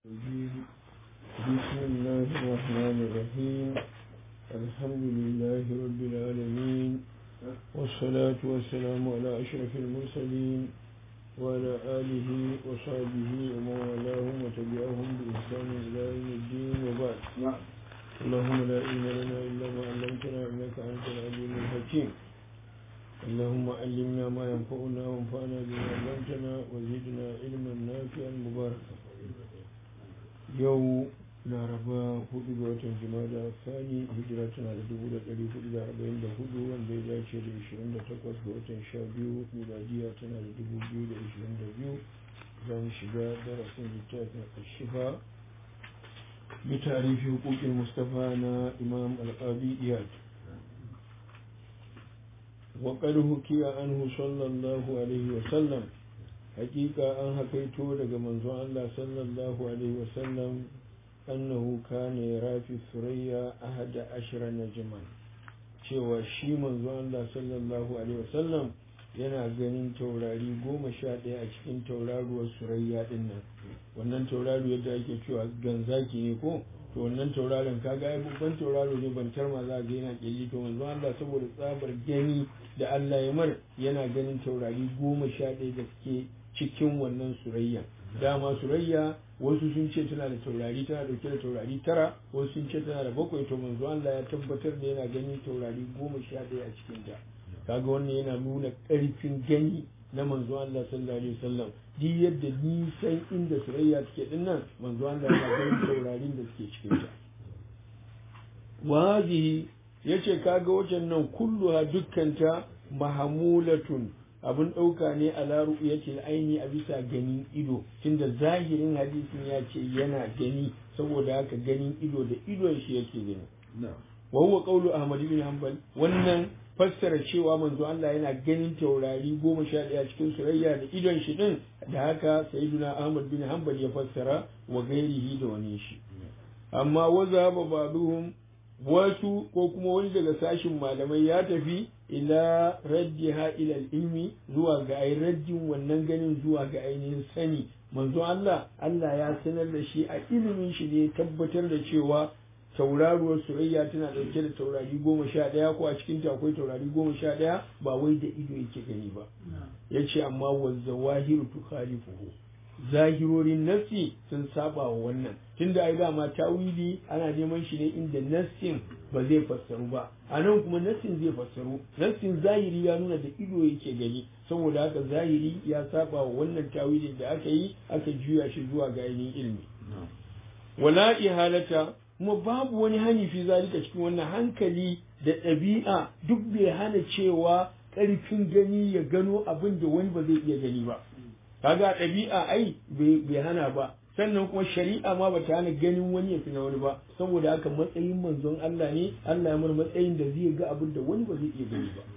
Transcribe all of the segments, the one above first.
الرجيم بسم الله الرحمن الرحيم الحمد لله رب العالمين والصلاة والسلام على أشرف المرسلين وعلى آله وصحبه ومن والاهم وتبعهم بإحسان إلى يوم الدين وبعد اللهم لا علم لنا إلا ما علمتنا إنك أنت العليم الحكيم اللهم علمنا ما ينفعنا وانفعنا بما علمتنا وزدنا علما نافعا مباركا yau laraba hudu ga watan jimada sani hijira tana da dubu da dari hudu da arba'in da hudu wanda ya dace da ishirin da takwas ga watan sha biyu miladiya tana da dubu biyu da ishirin da biyu za mu shiga darasin littafin ashifa bi tarihi hukukin mustafa na imam alƙabi iyad وقد حكي عنه صلى الله عليه وسلم hakika an hakaito daga manzon Allah sallallahu alaihi wasallam annahu kana yarafi surayya ahada ashira najman cewa shi manzon Allah sallallahu alaihi wasallam yana ganin taurari goma sha ɗaya a cikin tauraruwar surayya din nan wannan tauraro yadda ake cewa ganzaki ne ko to wannan tauraron kaga ai babban tauraro ne bantar ma za ga yana kelli to manzon Allah saboda tsabar gani da Allah ya mar yana ganin taurari goma sha ɗaya da suke cikin wannan surayya dama surayya wasu sun ce tana da taurari tana dauke da taurari tara wasu sun ce tana da bakwai to manzo Allah ya tabbatar da yana ganin taurari goma sha ɗaya a cikin ta kaga wannan yana nuna ƙarfin gani na manzo Allah sallallahu alaihi wasallam duk yadda nisan inda surayya take din nan manzo Allah yana ganin taurarin da suke cikin ta wa yace kaga wajen nan kulluha dukkanta mahamulatun abin ɗauka ne a laru ya ce aini a bisa ganin ido tunda zahirin hadisin ya ce yana gani saboda haka ganin ido da idon shi yake gani wa huwa qawlu ahmad bin hanbal wannan fassara cewa manzo Allah yana ganin taurari goma sha ɗaya cikin surayya da idon shi din da haka sayyiduna ahmad bin hanbal ya fassara wa gairihi da wani shi amma wa zaba baduhum wasu ko kuma wani daga sashin malamai ya tafi ila raddiha ila ilmi zuwa ga ai raddin wannan ganin zuwa ga ainihin sani manzo Allah Allah ya sanar da shi a ilimin shi ne tabbatar da cewa tauraruwar surayya tana dauke da taurari goma sha ɗaya ko a cikin ta akwai taurari goma sha ɗaya ba wai da ido yake gani ba ya ce amma wa zawahiru tukhalifuhu zahirorin nassi sun saba wa wannan tunda ai dama tawili ana neman shi ne inda nassin ba zai fassaru ba a nan kuma nassin zai fassaru nassin zahiri ya nuna da ido yake gani saboda haka zahiri ya saba wa wannan tawilin da aka yi aka juya shi zuwa ga ainihin ilmi wala ihalata kuma babu wani hani fi zalika cikin wannan hankali da ɗabi'a duk bai hana cewa ƙarfin gani ya gano abin da wani ba zai iya gani ba kaga ɗabi'a ai bai hana ba sannan kuma shari'a ma bata hana ganin wani ya fi na wani ba saboda haka matsayin manzon Allah ne Allah ya mar matsayin da zai ga abin da wani ba zai iya gani ba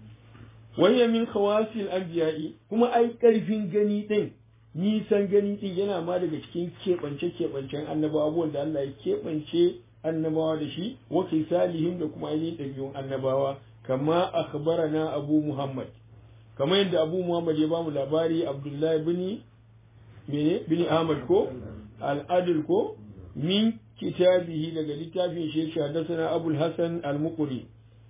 wayya min khawasil anbiya'i kuma ai karfin gani din nisan gani din yana ma daga cikin keɓance keɓancen annabawa abubuwan da Allah ya keɓance annabawa da shi wa kisalihim da kuma ainihin ɗabi'un annabawa kama akhbarana abu muhammad kamar yadda abu muhammad ya bamu labari abdullahi bini mene bini ahmad ko al'adil ko min kitabihi daga littafin shi haddathana abul hasan al-muqri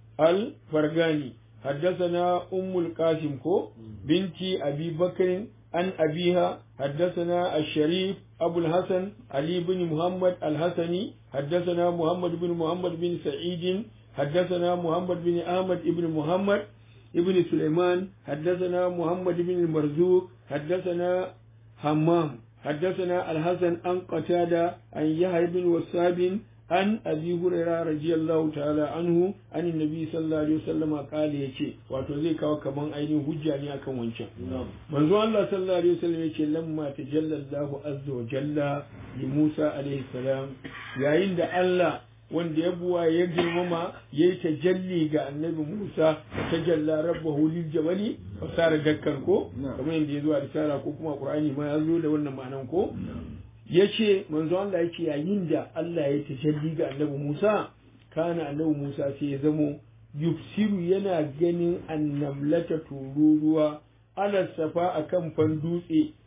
al-fargani haddathana ummul qasim ko binti abi bakr an abiha haddathana ash-sharif abul hasan ali bin muhammad al-hasani haddathana muhammad bin muhammad bin sa'id حدثنا محمد بن أحمد بن محمد ابن سليمان حدثنا محمد بن المرزوق حدثنا همام حدثنا الحسن عن قتادة عن يحيى بن وساب عن أبي هريرة رضي الله تعالى عنه عن النبي صلى الله عليه وسلم قال يشي wato zai kawo kaman ainihin hujja ne akan wancan manzo Allah sallallahu alaihi wasallam yace lamma tajalla Allahu azza wa jalla li Musa alaihi salam yayin da Allah wanda ya buwa ya girmama ya yi tajalli ga annabi Musa tajalla rabbahu lil jabali fasara dakkan ko kamar yadda ya zo a risala ko kuma Qur'ani ma ya zo da wannan ma'anan ko yace manzo Allah yake yayin da Allah ya tajalli ga annabi Musa kana annabi Musa sai ya zamo yufsiru yana ganin annamlata tururuwa ala safa akan fan dutse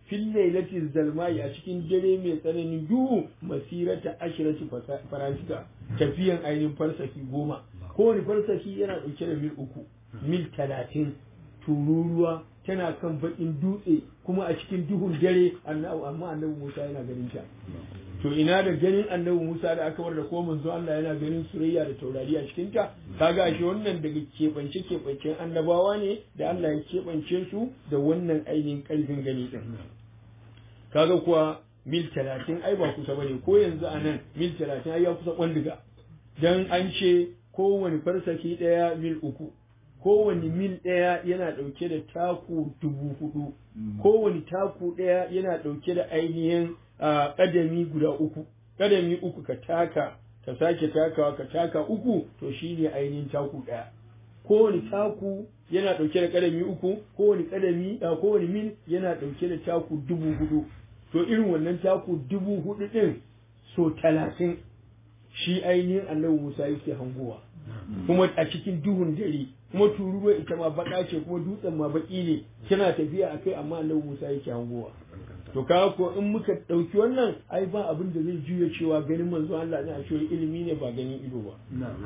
fil lailati zalmai a cikin dare mai tsananin duhu masirata ashirati farasika tafiyan ainihin farsafi goma kowane farsafi yana ɗauke da mil uku mil talatin tururuwa tana kan baƙin dutse kuma a cikin duhun dare amma annabi Musa yana ganin ta to ina da ganin annabi Musa da aka bar da ko manzo Allah yana ganin surayya da taurari a cikin ta kaga shi wannan daga keɓance keɓancen annabawa ne da Allah ya keɓance su da wannan ainihin ƙarfin gani din kaga kuwa mil talatin ai ba kusa bane ko yanzu a nan mil talatin ai ya kusa kwandiga dan an ce kowane farsaki ɗaya mil uku kowane mil ɗaya yana ɗauke da taku dubu hudu kowane taku ɗaya yana ɗauke da ainihin ƙadami guda uku ƙadami uku ka taka ka sake takawa ka taka uku to shine ainihin taku ɗaya kowane taku yana ɗauke da ƙadami uku kowane ƙadami kowane mil yana ɗauke da taku dubu hudu to irin wannan taku dubu hudu ɗin so talatin shi ainihin annabi Musa yake hangowa kuma a cikin duhun dare kuma tururuwa ita ma baka ce kuma dutsen ma baki ne tana tafiya a kai amma annabi Musa yake hangowa to kaga ko in muka ɗauki wannan ai ba abin da zai juya cewa ganin manzo Allah ne a cewa ilimi ne ba ganin ido ba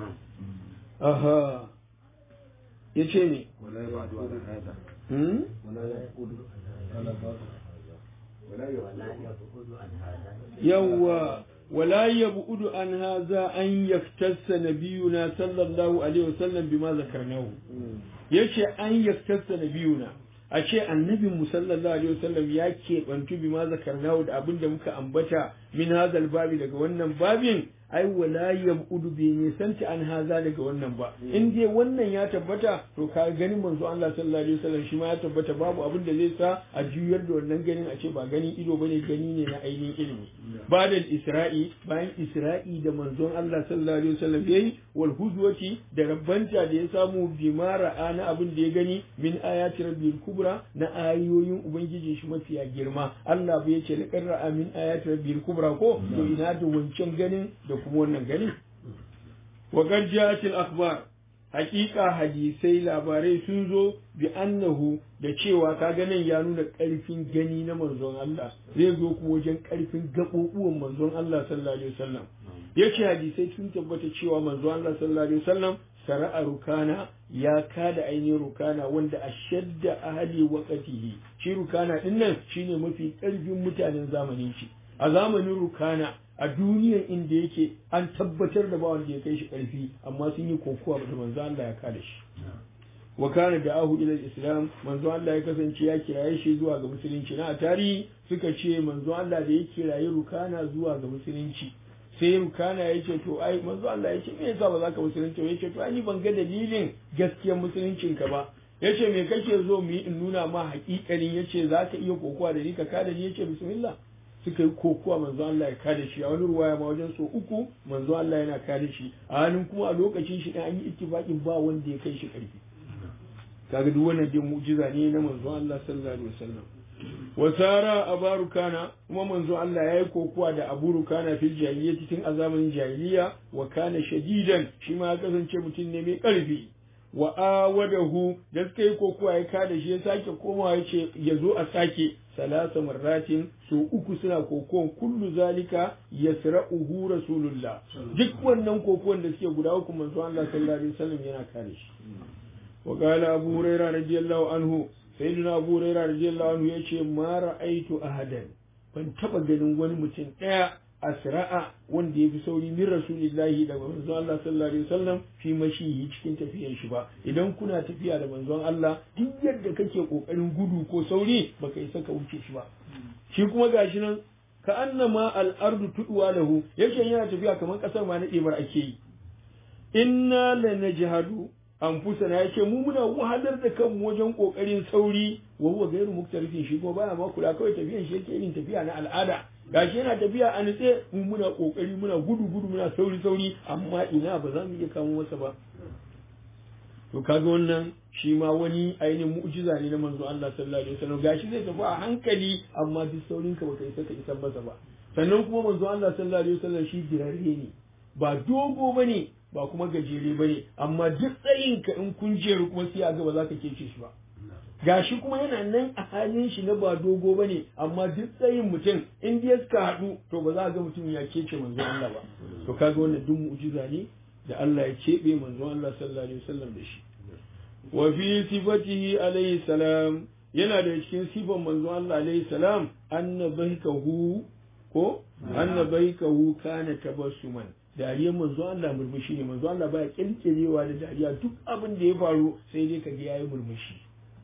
aha yace ne yawwa ولا يبعد عن هذا أن يختص نبينا صلى الله عليه وسلم بما ذكرناه yace an yaktasa nabiyuna a ce annabin sallallahu alaihi wasallam ya keɓantu bima zakarnahu da abin da muka ambata min hazal babi daga wannan babin ai wala yabudu bi nisanci an haza daga wannan ba in dai wannan ya tabbata to ka ganin manzo Allah sallallahu alaihi wasallam shi ma ya tabbata babu abin da zai sa a juyar da wannan ganin a ce ba ganin ido bane gani ne na ainihin ilimi ba da isra'i bayan isra'i da manzon Allah sallallahu alaihi wasallam yayi wal huzwati da rabbanta da ya samu bima ra'a na abin da ya gani min ayati rabbil kubra na ayoyin ubangiji shi mafiya girma Allah bai ce laqad ra'a min ayati rabbil kubra ko to ina da wancan ganin da kuma wannan gani wa qad ja'at al akhbar haqiqa hadisai labarai sun zo bi annahu da cewa ka ganin ya nuna karfin gani na manzon Allah zai zo kuma wajen karfin gaɓoɓuwan manzon Allah sallallahu alaihi wasallam yace hadisai sun tabbata cewa manzon Allah sallallahu alaihi wasallam sara'a rukana ya kada ainihin rukana wanda a shadda ahali waqatihi shi rukana din nan shine mafi karfin mutanen zamanin shi a zamanin rukana a duniyar inda yake an tabbatar da ba wanda ya kai shi karfi amma sun yi kokowa da manzo Allah ya kada shi wa kana da ahu ila islam manzo Allah ya kasance ya kiraye shi zuwa ga musulunci na a tarihi suka ce manzo Allah da ya kiraye rukana zuwa ga musulunci sai rukana ya ce to ai manzo Allah ya ce me yasa ba za ka musulunci ba ya ce to ai ban ga dalilin gaskiyar musuluncin ka ba ya ce me kake zo mu yi in nuna ma haƙiƙanin ya ce za ka iya kokowa da ni ka kada ni ya ce bismillah suka yi kokowa manzo Allah ya kada shi a wani ruwaya ma wajen so uku manzo Allah yana kada shi a hannun kuma a lokacin shi an yi ittifaqin ba wanda ya kai shi ƙarfi kaga duk wannan dai mu'jiza ne na manzo Allah sallallahu alaihi wasallam wa sara abaru kana kuma manzo Allah yayi kokuwa da abu rukana fil jahiliyyati tun a zamanin jahiliya wa kana shadidan shi ma ya kasance mutum ne mai karfi wa awadahu da suka yi kokuwa ya kada shi ya sake komawa ya ce ya zo a sake salasa marratin su uku suna kokuwan kullu zalika yasra'uhu rasulullah duk wannan kokuwan da suke guda uku manzo Allah sallallahu alaihi wasallam yana kare shi wa qala abu hurairah radiyallahu anhu sayyidina abu hurairah radiyallahu anhu yace ma ra'aitu ahadan ban taba ganin wani mutum daya asra'a wanda ya fi sauri min rasulillahi da manzon Allah sallallahu alaihi wasallam fi mashihi cikin tafiyar shi ba idan kuna tafiya da manzon Allah duk yadda kake kokarin gudu ko sauri baka isa ka wuce shi ba shi kuma gashi nan ka annama al-ardu tudwa lahu yake yana tafiya kamar kasar ma na ɗebar ake yi inna lanajhadu anfusana yace mu muna wahalar da kanmu wajen kokarin sauri wa huwa gairu muktarifin shi kuma baya ma kula kawai tafiyan shi yake irin tafiya na al'ada gashi yana tafiya a nutse mu muna kokari muna gudu gudu muna sauri sauri amma ina ba za mu iya kamo masa ba to kaga wannan shi ma wani ainihin mu'jiza ne na manzo Allah sallallahu alaihi wasallam gashi zai tafi a hankali amma duk saurin ka baka isa ka isa masa ba sannan kuma manzo Allah sallallahu alaihi wasallam shi dirare ne ba dogo bane ba kuma gajere bane amma duk tsayin ka in kun jeru kuma sai a ga ba za ka kece shi ba gashi kuma yana nan a halin shi na ba dogo bane amma duk tsayin mutum in dai suka haɗu to ba za a ga mutum ya kece manzon Allah ba to kaga wannan duk mu'jiza ne da Allah ya keɓe manzon Allah sallallahu alaihi wasallam da shi wa fi sifatihi alaihi salam yana da cikin sifan manzon Allah alaihi salam annabaikahu ko annabaikahu kana tabassuman dariyar manzo Allah murmushi ne manzo Allah baya kirkirewa da dariya duk abin da ya faru sai dai kaga yayi murmushi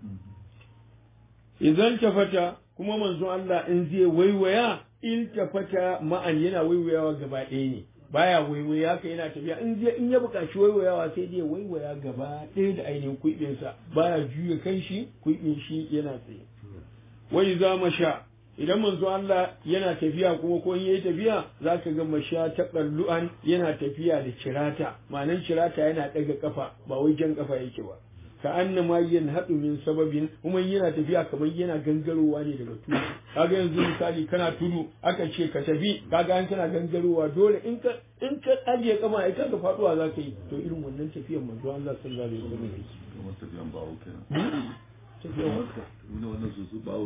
idan tafata kuma manzo Allah in zai waiwaya in tafata ma'an yana waiwayawa gaba ɗaya ne baya waiwaya ka yana tafiya in zai in ya buƙaci waiwayawa sai dai waiwaya gaba ɗaya da ainihin kuibinsa baya juya kan shi kuibin shi yana tsaye wai za masha idan manzo Allah yana tafiya kuma ko in yayi tafiya zaka ga masha ta qallu'an yana tafiya da cirata ma'anan cirata yana daga kafa ba wai jan kafa yake ba ka anna ma yanhadu min sababin kuma yana tafiya kamar yana gangarowa ne daga tudu kaga yanzu misali kana tudu aka ce ka tafi kaga an kana gangarowa dole in ka in ka ajiye kama ai kaga faduwa zaka yi to irin wannan tafiyar manzo Allah sallallahu alaihi wasallam kamar tafiyan bawo kenan tafiyar wannan su su bawo